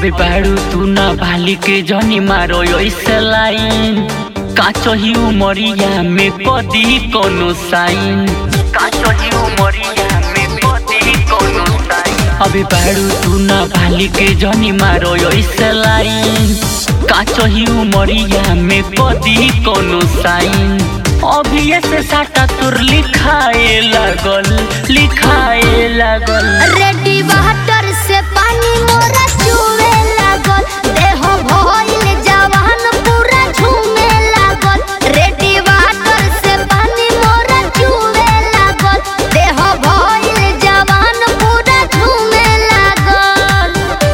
अबे बाड़ू तू ना भाली के जनी मारो ऐसे लाइन काचो ही उमरिया में कदी कोनो साइन काचो ही उमरिया में कदी कोनो साइन अबे बाड़ू तू ना भाली के जनी मारो ऐसे लाइन काचो ही उमरिया में कदी कोनो साइन अभी से साटा तुर लिखाए लागल लिखाए लागल रेडी वाटर से पानी मोरा चुवे लागल देह भइल जवान पूरा झूमे लागल रेडी वाटर से पानी मोरा चुवे लागल देह भइल जवान पूरा झूमे लागल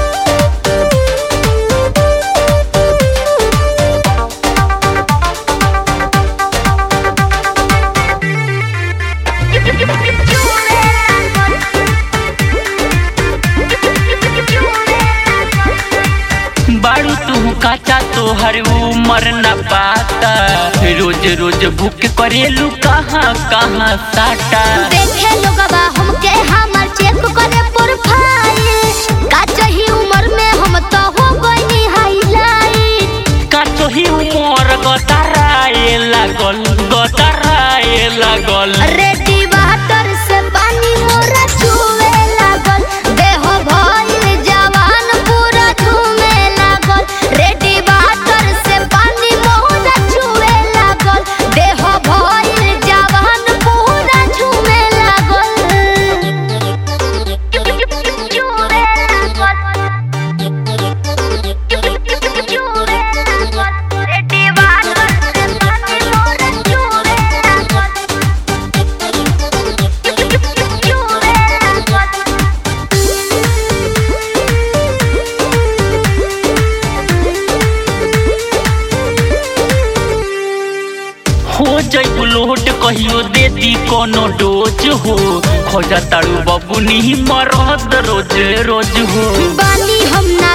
बाड़ू तू काचा तोहर उमर न पाता रोज रोज भूख करेलू कहाँ कहाँ साटा देखे लोगवा हमके हमर चेक करे प्रोफाइल का चाही उम्र में हम तो हो गइनी हाईलाइट काचो ही उमर गतराए लागल गतराए लागल रेडी वाटर से पानी मोरा छुए लागल देह भइल जवान पूरा झूमे लागल रेडी वाटर से पानी मोरा छुए लागल देह भइल जवान पूरा झूमे लागल झूमे लागल रेडी वाटर से पानी मोरा छुए लागल हो जैबू लोट कहियो दे दी कोनो डोज हो खोजा ताड़ू बबुनी मरद रोज रोज हो बानी हम